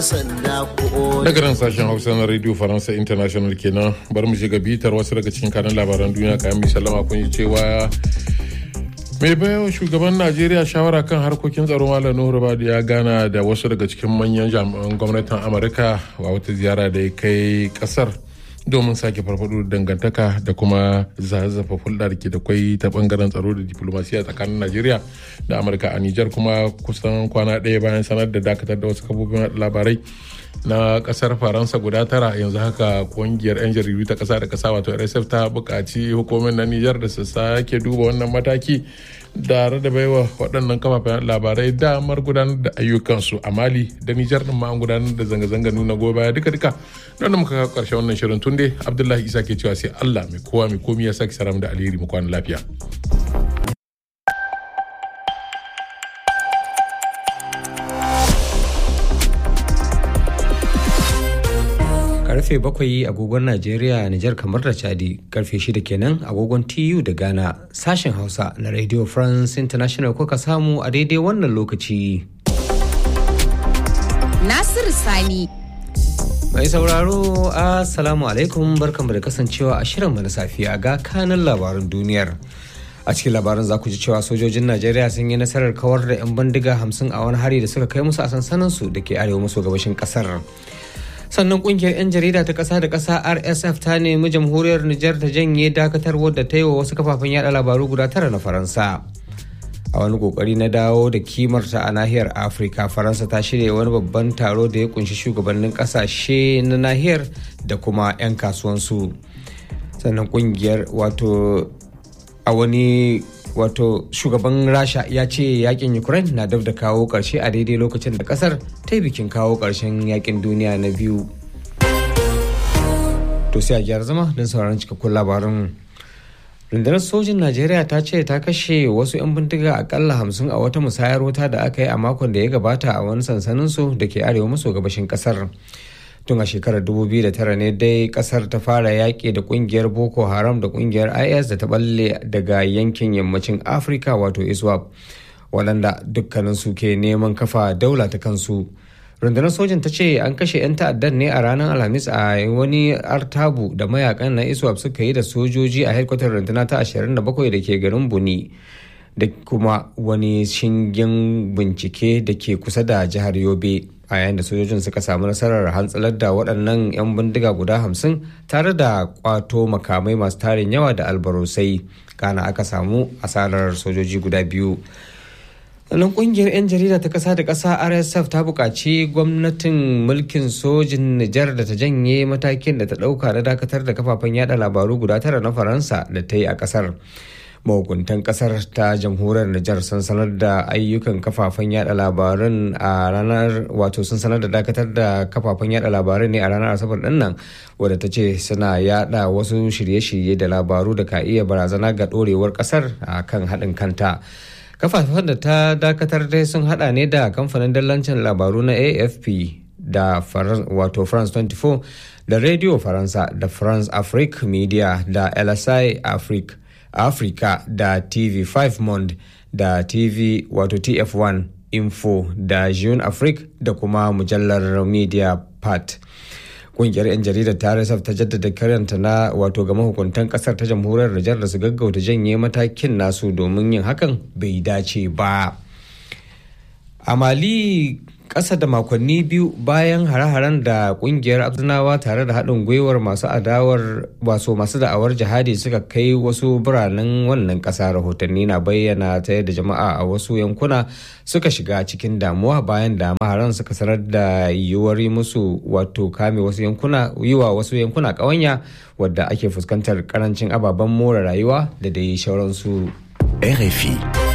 daga nan sashen hausa na radio faransa international kenan bar mu shiga bitar wasu daga cikin kanan labaran duniya kayan mai sallama kun yi cewa mai bayan shugaban najeriya shawara kan harkokin tsaro malam nuhu badu ya gana da wasu daga cikin manyan jami'an gwamnatin amurka a wata ziyara da ya kai kasar domin sake farfado dangantaka da kuma zazzafa hulɗa da ke da kwai ta bangaren tsaro da diplomasiya tsakanin najeriya da amurka a nijar kuma kusan kwana ɗaya bayan sanar da dakatar da wasu kafofin labarai na kasar faransa guda tara yanzu haka kungiyar 'yan jaridu ta kasa da kasa wato rsf ta buƙaci hukumin na nijar da su sake duba wannan mataki tare da baiwa waɗannan kafafen labarai damar gudanar da ayyukansu a mali da nijar ɗin ma an gudanar da zanga-zanga nuna goyon baya duka-duka don da muka kawo ƙarshen wannan shirin tun dai abdullahi isa ke cewa sai allah mai kowa mai komi ya sake saram da alheri mu kwana lafiya. karfe bakwai agogon Najeriya, Nijar kamar da Chadi, karfe shida kenan agogon TU da Ghana, sashen Hausa na Radio France International kuka samu a daidai wannan lokaci. Nasiru Sani. Mai sauraro, Assalamu alaikum barkanmu da kasancewa a shirin na safiya ga kanan labaran duniyar. a cikin labarin za ku ji cewa sojojin najeriya sun yi nasarar kawar da 'yan bindiga hamsin a wani hari da suka kai musu a sansaninsu da ke arewa maso gabashin kasar sannan kungiyar 'yan jarida ta kasa da kasa rsf ta nemi jamhuriyar nijar ta janye dakatarwar da ta yi wa wasu kafafen yada labaru guda tara na faransa a wani kokari na dawo da kimarta a nahiyar afirka faransa ta shirya wani babban taro da ya kunshi shugabannin kasashe na nahiyar da kuma 'yan kasuwansu sannan kungiyar wato a wani wato shugaban rasha ya ce yakin ukraine na dab da kawo karshe a daidai lokacin da kasar ta yi bikin kawo karshen yakin duniya na biyu to sai a gyara zama don sauraron cikakkun labarin rundunar sojin najeriya ta ce ta kashe wasu 'yan bindiga akalla hamsin a wata musayar wuta da aka yi a makon da ya gabata a wani sansaninsu da ke arewa maso gabashin kasar tun a shekarar 2009 ne dai kasar ta fara yaƙi da kungiyar boko haram da kungiyar is da ta balle daga yankin yammacin afirka wato iswap waɗanda dukkaninsu ke neman kafa daula ta kansu rundunar sojin ta ce an kashe 'yan ta'addan ne a ranar alhamis a wani artabu da mayakan na iswap suka yi da sojoji a hedkwatar runduna ta 27 da ke garin buni da kuma wani shingen bincike da ke kusa da jihar yobe a yayin da sojojin suka samu nasarar hantsalar da waɗannan 'yan bindiga guda hamsin tare da kwato makamai masu tarin yawa da albarosai kana aka samu asarar sojoji guda biyu nan kungiyar 'yan jarida ta ƙasa da ƙasa rsf ta buƙaci gwamnatin mulkin sojin nijar da ta janye matakin da ta ɗauka na dakatar da kafafen yada labaru guda tara na faransa da ta yi a ƙasar mahukuntan kasar ta jamhuriyar Nijar sun sanar da ayyukan kafafen yada labaran a ranar wato sun sanar da dakatar da kafafen yada labaran ne a ranar asabar din nan wadda ta ce suna yada wasu shirye-shirye da labaru da ka iya barazana ga dorewar kasar a kan haɗin kanta kafafen da ta dakatar dai sun hada ne da kamfanin dallancin labaru na afp da wato france 24 da radio faransa da france afrique media da lsi afrique Africa da TV5 Monde da TV wato TF1 Info da Jeune Afrique da kuma mujallar Media Part. Kungiyar 'yan jaridar ta RSF ta jaddada karyanta na wato ga mahukuntan kasar ta jamhuriyar Nijar da su gaggauta janye matakin nasu domin yin hakan bai dace ba. A Mali ƙasa da makonni biyu bayan hare-haren da kungiyar abdunawa tare da haɗin gwiwar masu adawar waso masu da'awar jihadi suka kai wasu biranen wannan ƙasa rahotanni na bayyana ta yadda jama'a a wasu yankuna suka shiga cikin damuwa bayan da maharan suka sanar da yiwuwar musu wato kame wasu yankuna yiwa wasu yankuna ƙawanya wadda ake fuskantar karancin ababen more rayuwa da dai sauransu. RFI.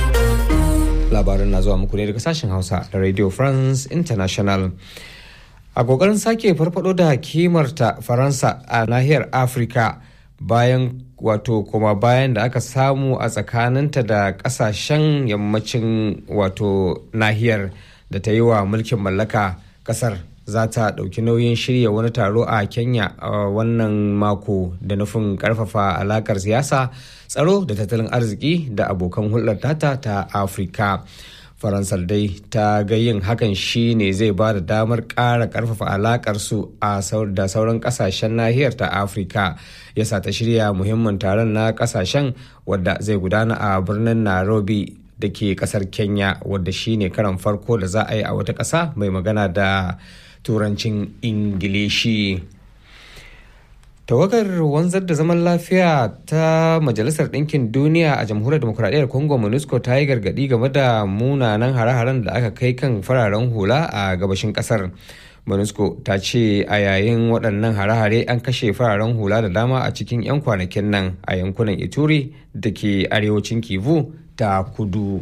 labaran na zuwa muku ne daga sashen hausa da radio france international a kokarin sake farfado da kimarta faransa a nahiyar afirka bayan wato kuma bayan da aka samu a tsakaninta da kasashen yammacin wato nahiyar da ta yi wa mulkin mallaka kasar za ta ɗauki nauyin shirya wani taro a kenya a wannan mako da nufin ƙarfafa alakar siyasa tsaro da tattalin arziki da abokan hulɗar tata ta afirka faransar dai ta ga yin hakan shi ne zai ba da damar ƙara ƙarfafa alaƙar su a da sauran ƙasashen nahiyar ta afirka yasa ta shirya muhimmin taron na ƙasashen wadda zai gudana a birnin nairobi da ke ƙasar kenya wadda shi ne karan farko da za a yi a wata ƙasa mai magana da turancin ingilishi tawagar wanzar da zaman lafiya ta majalisar ɗinkin duniya a jamhuriyar demokuraɗiyyar congo monusco ta yi gargaɗi game da munanan hare-haren da aka kai kan fararen hula a gabashin ƙasar monusco ta ce a yayin waɗannan hare-hare an kashe fararen hula da dama a cikin 'yan kwanakin nan a yankunan ituri da ke arewacin kivu ta kudu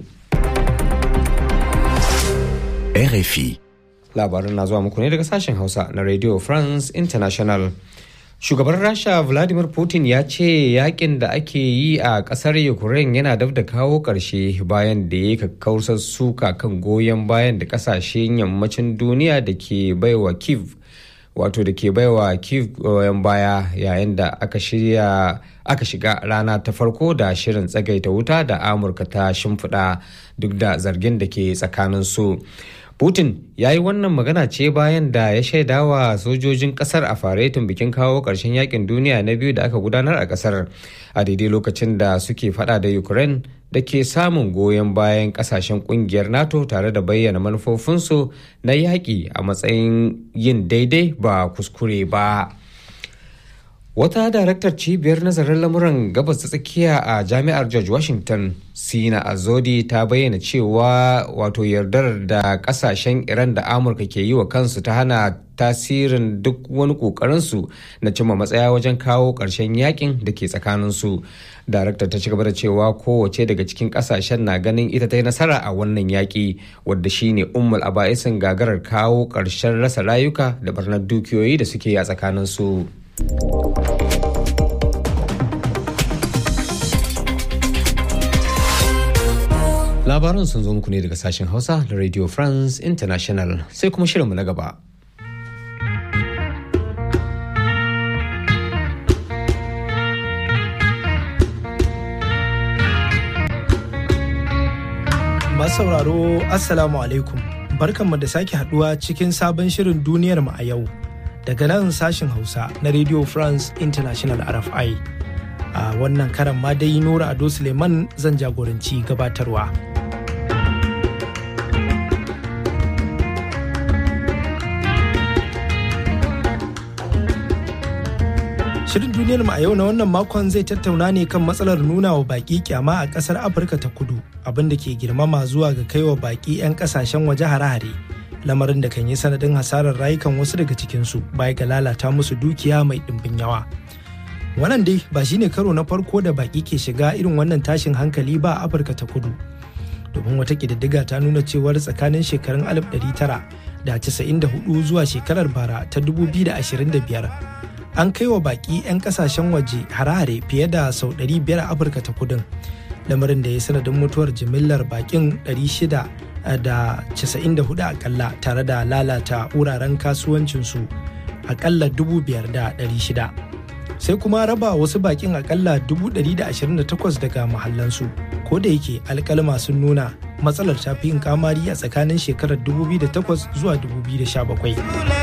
RFI labarin na zuwa muku ne daga sashen hausa na radio france international shugaban rasha vladimir putin ya ce yakin da ake yi a kasar ukraine yana dab da kawo ƙarshe bayan da ya kakkausar suka kan goyon bayan da kasashen yammacin duniya da ke baiwa kiev wato da ke baiwa kiev goyon baya yayin da aka shirya aka shiga rana ta farko da shirin tsagaita wuta da amurka ta shimfiɗa duk da zargin da ke tsakanin su Putin ya yi wannan magana ce bayan da ya shaida wa sojojin kasar a faretin bikin kawo ƙarshen yakin duniya na biyu da aka gudanar a kasar a daidai lokacin da suke fada da Ukraine da ke samun goyon bayan kasashen kungiyar NATO tare da bayyana manufofinsu na yaƙi a matsayin yin daidai ba kuskure ba. Wata daraktar cibiyar nazarin lamuran gabas ta tsakiya a jami'ar George Washington, Sina Azodi ta bayyana cewa wato yardar da kasashen Iran da Amurka ke yi wa kansu ta hana tasirin duk wani kokarinsu na cimma matsaya wajen kawo ƙarshen yakin da ke tsakaninsu. Daraktar ta ci gaba da cewa kowace daga cikin kasashen na ganin ita ta yi nasara a wannan yaƙi wadda shine ummul aba'isin gagarar kawo ƙarshen rasa rayuka da barnar dukiyoyi da suke a tsakaninsu. Labaran sun zo muku ne daga sashen Hausa da Radio France International sai kuma shirinmu na gaba. Masu sauraro Assalamu alaikum barkanmu da sake haduwa cikin sabon shirin duniyar mu a yau daga nan sashen Hausa na Radio France International RFI. A wannan karan ma dai Nura Ado Suleiman zan jagoranci gabatarwa. Shirin duniyar mu a yau na wannan makon zai tattauna ne kan matsalar nuna wa baki kyama a kasar Afirka ta kudu abin da ke girmama zuwa ga kaiwa baki 'yan kasashen waje hare-hare. Lamarin da kan yi sanadin hasarar rayukan wasu daga cikinsu baya ga lalata musu dukiya mai ɗimbin yawa. Wannan dai ba shine karo na farko da baki ke shiga irin wannan tashin hankali ba a Afirka ta kudu. Domin wata ƙididdiga ta nuna cewar tsakanin shekarun 1994 zuwa shekarar bara ta 2025 an kai wa baki 'yan kasashen waje hare-hare fiye da sau 500 a afirka ta kudin lamarin da ya sanadin mutuwar jimillar bakin 694 akalla tare da lalata wuraren kasuwancinsu akalla 5,600 sai kuma raba wasu bakin akalla 128 daga mahallansu ko da yake alkalma sun nuna matsalar ta fi yin kamari a tsakanin shekarar 2008 zuwa 2017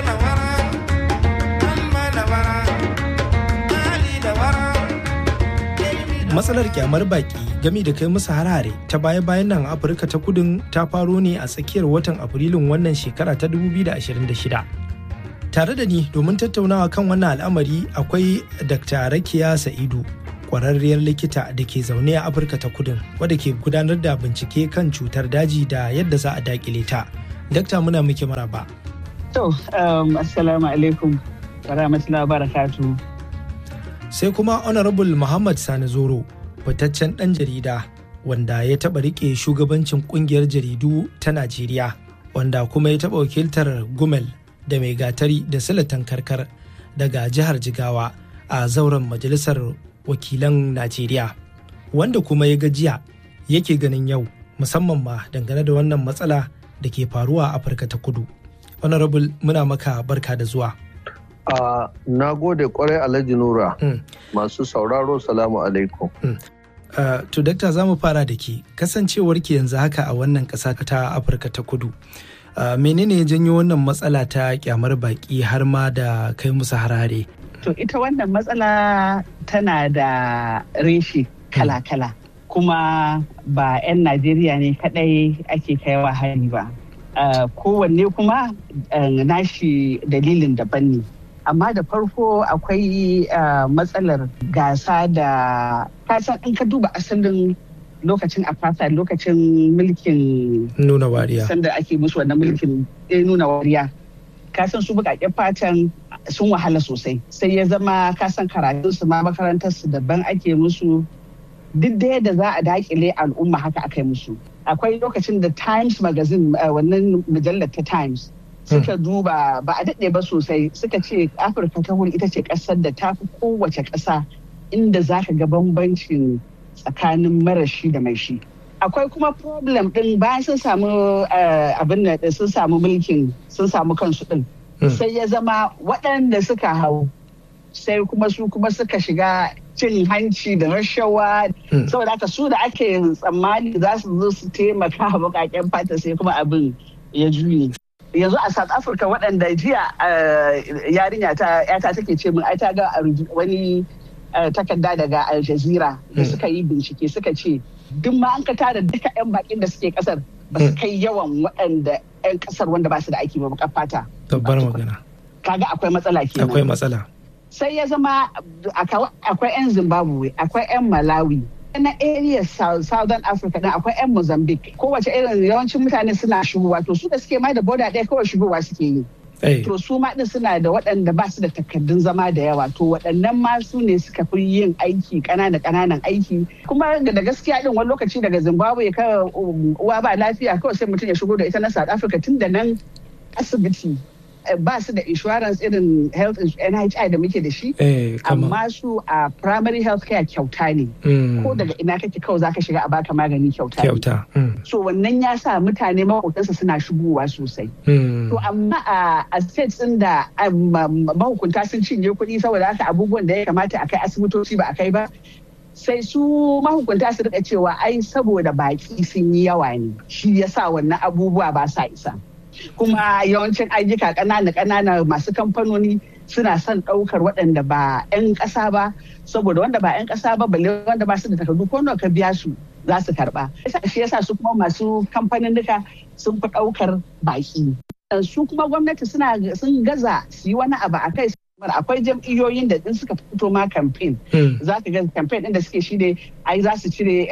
matsalar kyamar baki gami da kai musu harare ta baya-bayan nan afirka ta kudin ta faro ne a tsakiyar watan afrilun wannan shekara ta 2026 tare da ni domin tattaunawa kan wannan al'amari akwai dr rakiya sa'idu kwararriyar likita da ke zaune a afirka ta kudin wadda ke gudanar da bincike kan cutar daji da yadda za a dakile ta dakta muna muke maraba to um, assalamu alaikum wa rahmatullahi wa barakatuh sai kuma honorable muhammad sani zoro fitaccen ɗan jarida wanda ya taɓa riƙe shugabancin ƙungiyar jaridu ta najeriya wanda kuma ya taɓa wakiltar gumel da mai gatari da silatan karkar daga jihar jigawa a zauren majalisar wakilan najeriya wanda kuma ya gajiya yake ganin yau musamman ma dangane da wannan matsala da ke faruwa a afirka ta kudu honorable muna maka barka da zuwa Uh, na gode kwarai Alhaji Nura. Mm. Masu sauraro salamu alaikum. Mm. Uh, to dakta za mu fara da ke kasancewar ki yanzu haka a wannan ƙasa ta afirka ta kudu uh, menene ya janyo wannan matsala ta kyamar baki har ma da kai musu harare to ita wannan matsala tana da reshi kala-kala kuma ba 'yan najeriya ne kadai ake kaiwa hari ba uh, kowanne kuma nashi dalilin daban ne amma da farko akwai matsalar gasa da kasan in ka duba asalin lokacin apartheid lokacin mulkin nuna wariya sanda ake musu wannan mulkin nuna wariya kasan su bukaken fatan sun wahala sosai sai ya zama kasan karatun su ma makarantar su daban ake musu duk da yadda za a dakile al'umma haka aka yi musu akwai lokacin da times magazine wannan mujallar ta times suka duba ba a daɗe ba sosai suka ce afirka ta wuri ita ce ƙasar da ta fi kowace ƙasa inda za ka ga bambancin tsakanin marashi da mai shi akwai kuma problem ɗin bayan sun samu abin da sun samu mulkin sun samu kansu ɗin sai ya zama waɗanda suka hau sai kuma su kuma suka shiga cin hanci da rashawa saboda haka su da ake tsammani za su zo su taimaka bukaken fata sai kuma abin ya juye yanzu a south africa waɗanda jiya yarinya ta yata take ce min ai ta ga wani takarda daga al jazeera da suka yi bincike suka ce duk ma an ka tara duka 'yan bakin da suke kasar ba su kai yawan waɗanda 'yan kasar wanda ba su da aiki ba bakar fata tabbar magana kaga akwai matsala kenan akwai matsala sai ya zama akwai 'yan zimbabwe akwai 'yan malawi na area southern africa din akwai 'yan mozambique kowace irin yawancin mutane suna shigowa to su da suke mai da boda ɗaya kawai shigowa suke yi to su ma din suna da waɗanda ba su da takardun zama da yawa to waɗannan ma su ne suka fi yin aiki ƙanana ƙananan aiki kuma da gaskiya din wani lokaci daga zimbabwe ka uwa ba lafiya kawai sai mutum ya shigo da ita na south africa tun da nan asibiti ba su da insurance irin health NHI da muke da shi amma su a primary health care kyauta ne ko daga ina kake kawai zaka shiga a baka magani kyauta kyauta so wannan ya sa mutane mahukuntansa suna shigowa sosai to amma a states din da mahukunta sun cinye kuɗi saboda haka abubuwan da ya kamata a kai asibitoci ba a kai ba sai su mahukunta su rika cewa ai saboda baki sun yi yawa ne shi yasa wannan abubuwa ba sa isa kuma yawancin ayyuka ƙanana ƙanana masu kamfanoni suna son ɗaukar waɗanda ba 'yan ƙasa ba saboda wanda ba 'yan ƙasa ba balle wanda ba su da takardu ko nawa ka biya su za su karɓa shi yasa su kuma masu kamfanin duka sun fi ɗaukar baƙi su kuma gwamnati suna sun gaza su yi wani abu a kai akwai jam'iyyoyin da in suka fito ma campaign za ka ga campaign din da suke shi ne ai za su cire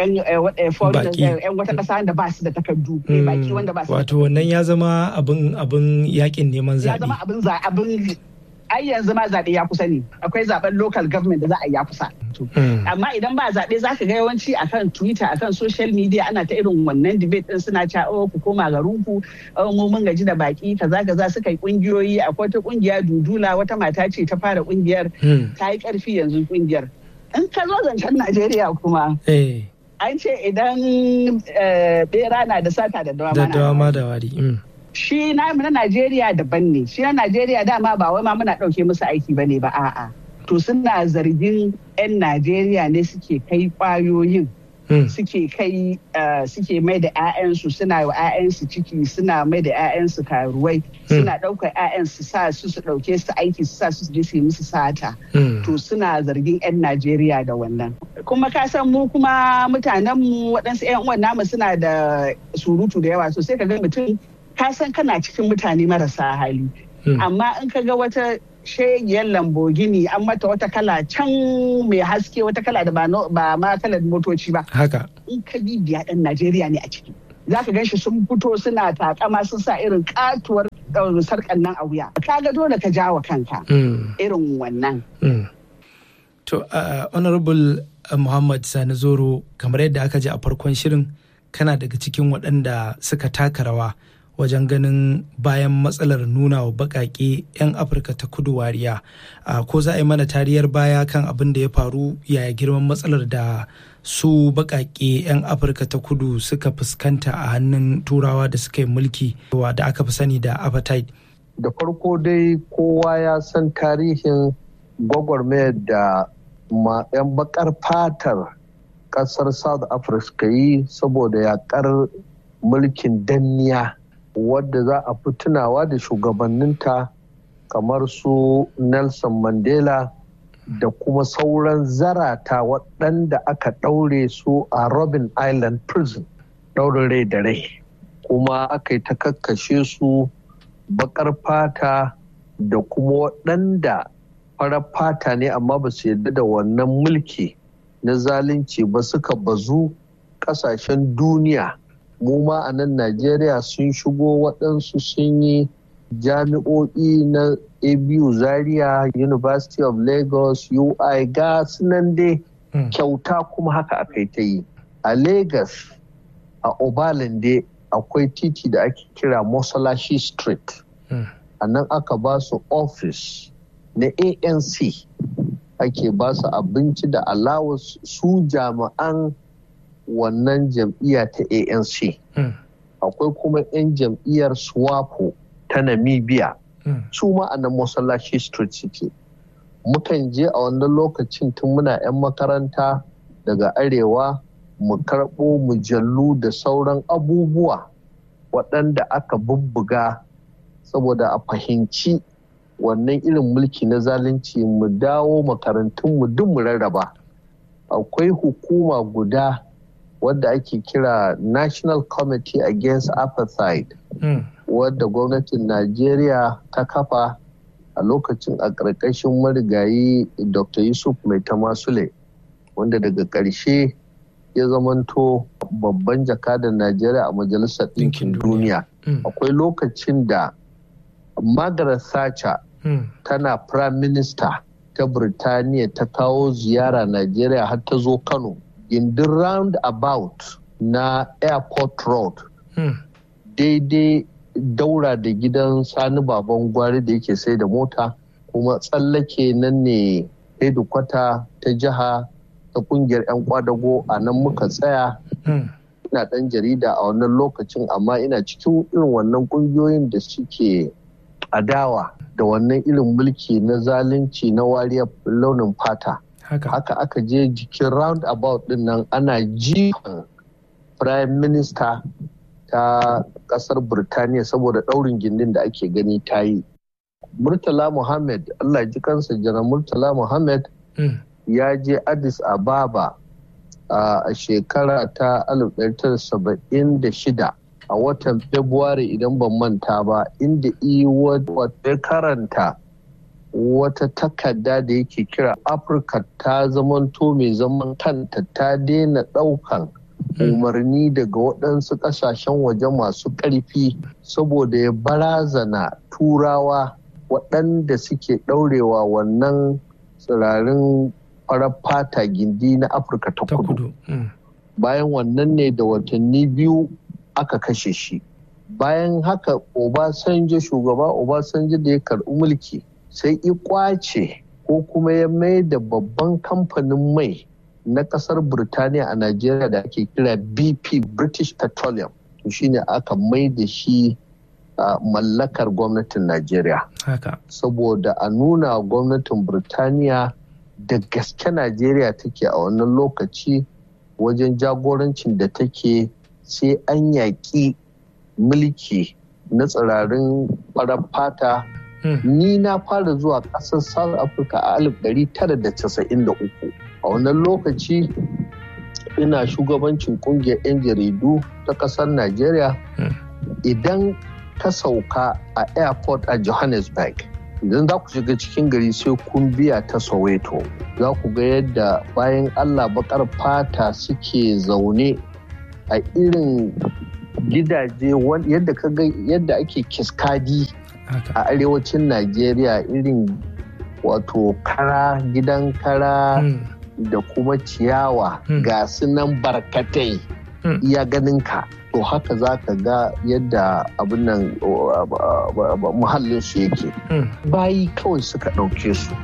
yan wata kasa da ba su da takardu baki wanda ba su wato wannan ya zama abin abin yakin neman zaɓe ya zama abin abin ai yanzu ma zaɓe ya kusa ne akwai zaɓen local government da za a yi ya kusa amma idan ba zaɓe za ka ga yawanci akan twitter akan social media ana ta irin wannan debate din suna cewa oh ku koma garinku oh mu mun gaji da baki kaza kaza suka yi kungiyoyi akwai wata kungiya dudula wata mata ce ta fara kungiyar ta yi karfi yanzu kungiyar in ka zo zancen najeriya kuma an ce idan bera na da sata da dawama da wari shi na na Najeriya daban ne shi na Najeriya dama ba wai ma muna ɗauke musu aiki ba ne ba a'a to suna zargin 'yan Najeriya ne suke kai kwayoyin suke kai suke mai da 'ya'yansu suna wa 'ya'yansu ciki suna mai da 'ya'yansu karuwai suna ɗaukar 'ya'yansu sa su su ɗauke su aiki su sa su je su yi musu sata to suna zargin 'yan Najeriya da wannan kuma ka san mu kuma mutanen mu waɗansu 'yan uwan namu suna da surutu da yawa so sai ka ga mutum ka san kana cikin mutane marasa hali amma in ka ga wata shegiyar lambogini an mata wata kala can mai haske wata kala da ba ma kalar motoci ba haka in ka bibiya ɗan najeriya ne a ciki za ka gan shi sun fito suna takama sun sa irin katuwar sarkan nan a wuya ka ga dole ka jawa kanka irin wannan to honorable muhammad sani zoro kamar yadda aka ji a farkon shirin kana daga cikin waɗanda suka taka rawa wajen ganin bayan matsalar nuna wa baƙaƙe 'yan afirka ta kudu wariya ko za a yi mana tariyar baya kan abin da ya faru yaya girman matsalar da su baƙaƙe 'yan afirka ta kudu suka fuskanta a hannun turawa da suka yi mulki da aka fi sani da apartheid da farko dai kowa ya san tarihin gwagwarmayar da 'yan bakar fatar ƙasar south africa yi saboda yaƙar mulkin danniya wadda za a fi tunawa da shugabanninta kamar su nelson mandela da kuma sauran zarata waɗanda aka ɗaure su a robin island prison ɗaurin rai da rai kuma aka yi ta kakkashe su baƙar fata da kuma waɗanda farar fata ne amma ba su yarda da wannan mulki na zalunci ba suka bazu ƙasashen duniya mu ma a nan najeriya sun shigo waɗansu sun yi jami'o'i na abu zaria university of lagos ui ga nan dai kyauta kuma haka aka yi ta yi a lagos a obalande akwai titi da ake kira mosalashi street a nan aka ba su office na anc ake ba su abinci da allowance su jami'an wannan jam'iyya ta anc akwai kuma 'yan jam'iyyar swapo ta namibia su ma a nan masallaci street suke mukan je a wannan lokacin tun muna 'yan makaranta daga arewa mu karɓo mujallu da sauran abubuwa waɗanda aka bubbuga saboda a fahimci wannan irin mulki na zalunci mu dawo makarantunmu duk mu rarraba akwai hukuma guda wadda ake kira national committee against apartheid wadda gwamnatin najeriya ta kafa a lokacin a ƙarƙashin marigayi dr yusuf mai tamasule wanda daga ƙarshe ya zamanto babban jakadan najeriya a majalisar ɗinkin duniya akwai lokacin da margaret thatcher tana prime minister ta birtaniya ta kawo ziyara najeriya har ta zo kano gindin round about na airport road daidai daura da gidan sani baban gwari da yake sai da mota kuma tsallake nan ne kwata ta jiha ta kungiyar 'yan kwadago a nan muka tsaya ina dan jarida a wannan lokacin amma ina cikin irin wannan kungiyoyin da suke adawa da wannan irin mulki na zalunci na wariyar launin fata haka aka je jikin roundabout din nan ana jifan prime minister ta kasar Birtaniya saboda daurin gindin da ake gani ta yi. Murtala Muhammad, Allah ji kansa jana Murtala Muhammad ya je Addis Ababa a shekara ta 1976 a watan February idan ban manta ba inda wata karanta wata takarda da yake kira Afirka ta zamanto mai zaman kanta ta daina ɗaukan umarni daga waɗansu ƙasashen waje masu ƙarfi saboda ya barazana turawa waɗanda suke ɗaurewa wannan tsirarin farar fata gindi na afirka ta kudu bayan wannan ne da watanni biyu aka kashe shi bayan haka obasanjo shugaba obasanjo da ya karɓi mulki sai i kwace ko kuma ya mai da babban kamfanin mai na kasar Birtaniya a Najeriya da ake kira BP British Petroleum to shine aka mai da shi a mallakar gwamnatin Najeriya. Saboda a nuna gwamnatin Birtaniya da gaske Najeriya take a wannan lokaci wajen jagorancin da take sai an yaƙi mulki na tsirarin farar fata ni na fara zuwa ƙasar South Africa a 1993 a wannan lokaci ina shugabancin kungiyar 'yan jaridu ta ƙasar Najeriya idan ka sauka a airport a Johannesburg idan za ku shiga cikin gari sai kun biya ta Soweto za ku ga yadda bayan Allah bakar fata suke zaune a irin gidaje yadda ka ga yadda ake kiskadi a arewacin Najeriya irin wato kara gidan kara da kuma ciyawa ga su nan barkatai iya ganin ka to haka za ka ga yadda abin nan muhallin su yake bayi kawai suka ɗauke su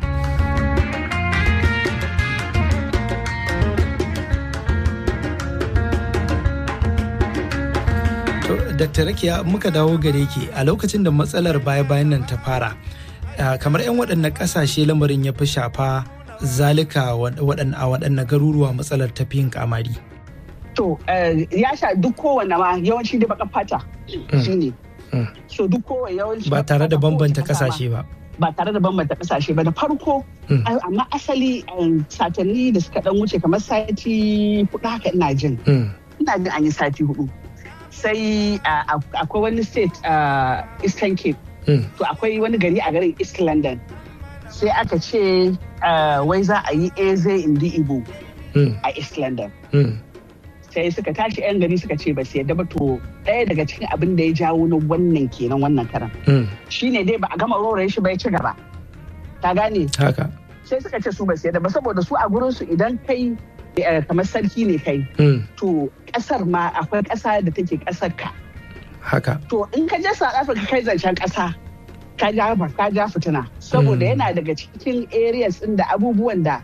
Dr. Rakiya muka dawo gare ki a lokacin da matsalar baya-bayan nan ta fara kamar 'yan waɗannan ƙasashe lamarin ya fi shafa zalika a waɗanne garuruwa matsalar tafiyin kamari to ya sha duk kowane ma yawanci da baka fata shine so duk kowane yawanci ba tare da bambanta kasashe ba ba tare da bambanta kasashe ba da farko amma asali satanni da suka dan wuce kamar sati hudu haka ina jin ina jin an yi sati hudu sai akwai wani state eastern cape to akwai wani gari a garin east london sai aka ce wai za a yi eze indi igbo a east london sai suka tashi 'yan gari suka ce ba su yadda ba to ɗaya daga cikin abin da ya jawo na wannan kenan wannan karan shine dai ba a gama roraye shi ba ya ci gaba ta gane haka sai suka ce su ba su yadda ba saboda su a gurin su idan kai kamar sarki ne kai to kasar ma akwai kasa da take kasar ka haka to in ka je South Africa kai zancen kasa ka ja ka ja fitina saboda yana daga cikin areas din da abubuwan da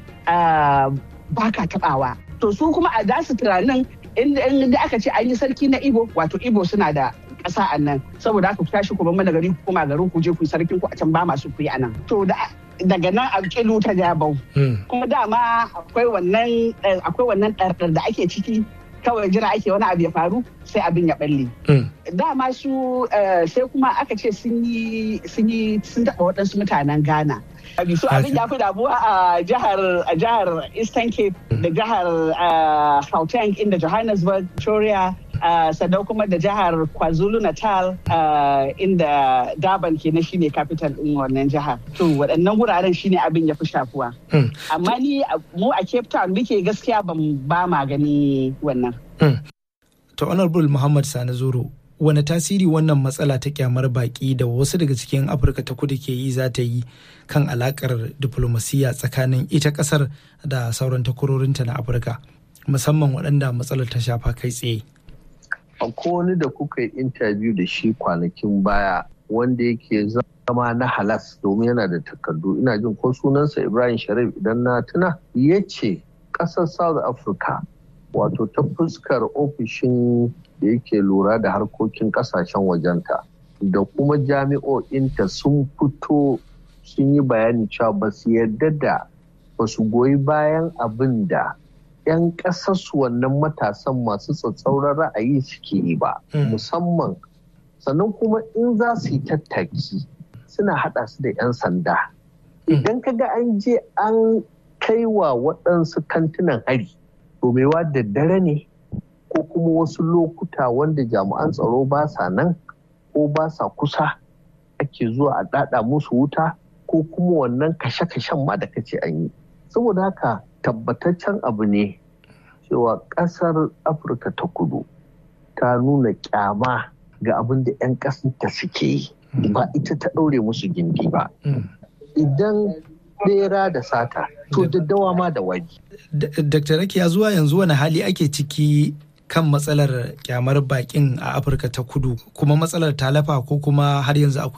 ba ka tabawa to su kuma a dasu tunanin inda aka ce an yi sarki na Igbo wato Igbo suna da ƙasa a nan saboda haka ku tashi ku bar gari ku koma garin ku je ku sarkin ku a can ba masu ku yi a nan to daga nan a kilu ta jabau kuma dama akwai wannan akwai wannan ɗarɗar da ake ciki kawai jira ake wani abu ya faru sai abin ya balle dama su sai kuma aka ce sun yi sun taɓa waɗansu mutanen ghana su abin ya fi damuwa a jihar a jihar eastern cape da jihar gauteng inda johannesburg victoria sannan kuma da jihar kwazulu natal inda durban kenan shine capital din wannan jihar to waɗannan wuraren shine abin ya fi shafuwa amma ni mu a cape town muke gaskiya ba ma gani wannan to honorable muhammad sani zoro wani tasiri wannan matsala ta kyamar baki da wasu daga cikin afirka ta kudu ke yi za ta yi kan alakar diplomasiya tsakanin ita kasar da sauran takwarorinta na afirka musamman waɗanda matsalar ta shafa kai tsaye akwai wani da kuka yi intabiyu da shi kwanakin baya wanda yake zama na halas domin yana da takardu ina jin ko sunansa ibrahim sharif idan na tuna ya ce ƙasar south africa wato ta fuskar ofishin da yake lura da harkokin kasashen wajenta da kuma jami'o'inta sun fito sun yi bayani cewa ba su yarda da ba su goyi bayan abin da 'yan ƙasarsu wannan matasan masu tsatsauran ra'ayi suke yi ba musamman sannan kuma in za su yi tattaki suna haɗa su da 'yan sanda idan ka ga an je an kai wa waɗansu kantunan hari domewa da dare ne ko kuma wasu lokuta wanda jami'an tsaro ba sa nan ko ba sa kusa ake zuwa a ɗaɗa musu wuta ko kuma wannan kashe-kashen ma da kace an yi saboda haka tabbataccen abu ne cewa ƙasar afirka ta kudu ta nuna kyama ga abin da 'yan ƙasarta suke yi ba ita ta ɗaure musu gindi ba idan bera da sata to daddawa ma da wani dr rakiya zuwa yanzu wani hali ake ciki kan matsalar kyamar bakin a afirka ta kudu kuma matsalar talafa ko kuma har yanzu akwai